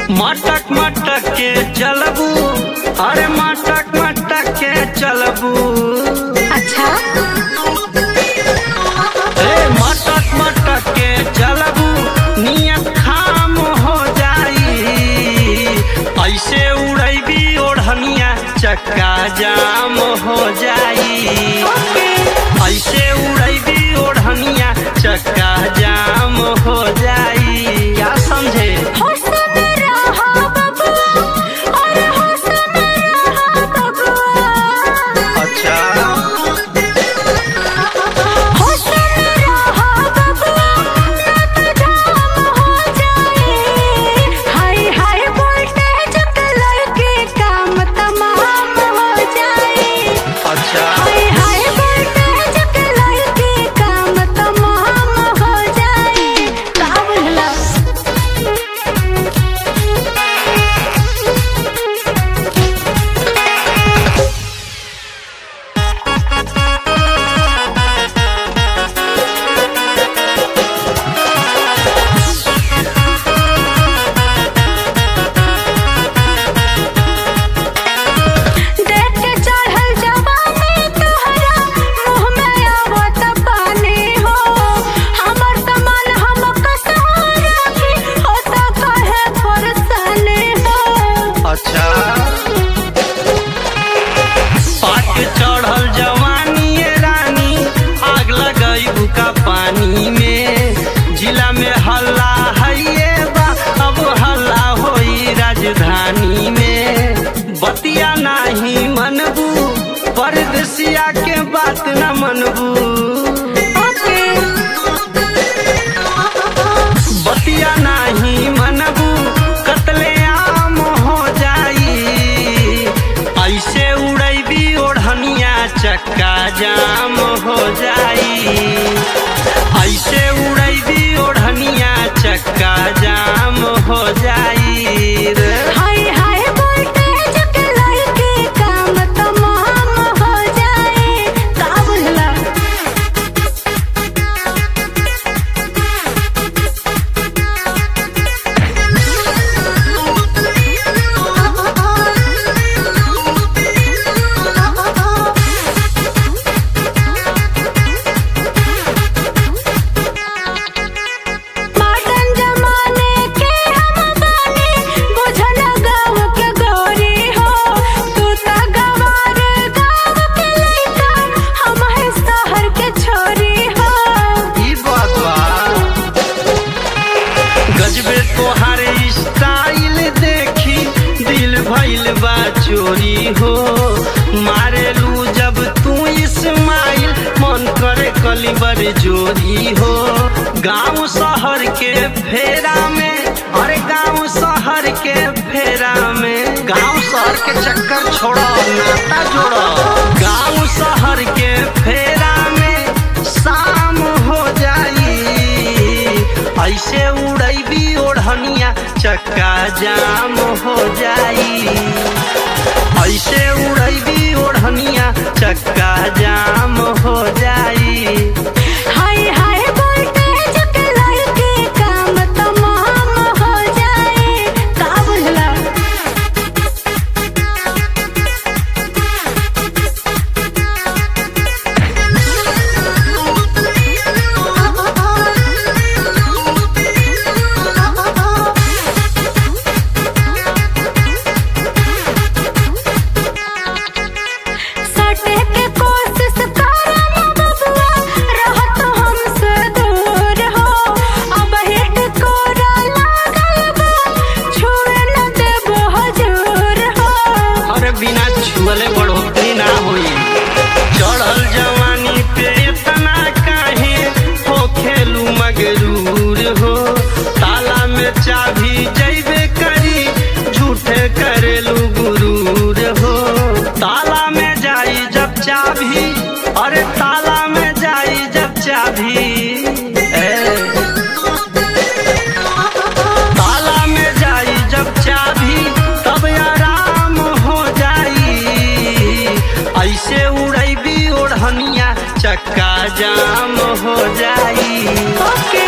मटक मटक के चलबू अरे मटक मटक के चलबू अच्छा ए मटक मटक के चलबू नियत खाम हो जाई ऐसे उड़ैबी ओढ़निया चक्का जाम हो जाई ऐसे उड़ैबी ओढ़निया चक्का जाम हो जाई क्या समझे होश में रहा बबुआ अरे होश में रहा बबुआ अच्छा होश में रहा बबुआ ना तो जाम हो जाए हाय हाय वोल्टेज के लड़के काम तमाम हो जाए अच्छा हाय हाय वोल्टेज के लड़के काम तमाम हो जाए का बोलला देख के चढ़ल जवानी तोहरा मुँह में आवत पानी हो हमर समान हम कसहारा भी होता कहे परेशानी हो अच्छा पाक चढ़ल जवानी ये रानी आग लगई का पानी में जिला में हल्ला है ये बा अब हल्ला होई राजधानी में बतिया नाही मनबू परदेसिया के बात न मनबू बतिया नाही मनबू कतले आम हो जाई ऐसे उड़ैबी ओढ़निया चक्का जाम हो जाई ऐसे उड़ैबी ओढ़निया चक्का जाम हो जाई रे हाय हाय वोल्टेज के लड़के काम तमाम हो जाए का बोलला मॉडर्न जमाने के हम बानी बुझल गाँव के गोरी हो तू त गवार गाँव के लइका हम है शहर के छोरी हो ई बात बा गजबे तोहार स्टाइल देखी दिल भइल बा चोरी हो मारेलू जब तू इस्माइल मन करे कलिबर जोरी हो गांव शहर के फेरा में अरे गांव शहर के फेरा में गांव शहर के चक्कर छोड़ो नाता जोड़ो गांव शहर के फेरा में शाम हो जाई ऐसे उड़ैबी ओढ़निया चक्का जाम हो जाई ऐसे उड़ैबी ओढ़निया चक्का जाम हो जाई हाय हाय वोल्टेज के लड़के काम तमाम हो जाए का बोलला सटे के कोशिश करम बबुआ रहत हमसे दूर हो अब हिट कोरा लागल बा छुए न देबो हजूर हो अरे बिना छुअले बढ़ोतरी ना होई चढ़ल जवानी पे इतना काहे हो खेलू मगरूर हो ताला में चाभी जैबे करी झूठे करेलू गुरूर हो ताला में जाई जब चाभी अरे ताला में जाई जब चाभी ए, ताला में जाई जब चाभी तब आराम हो जाई ऐसे उड़ैबी ओढ़निया चक्का जाम हो जाई ओके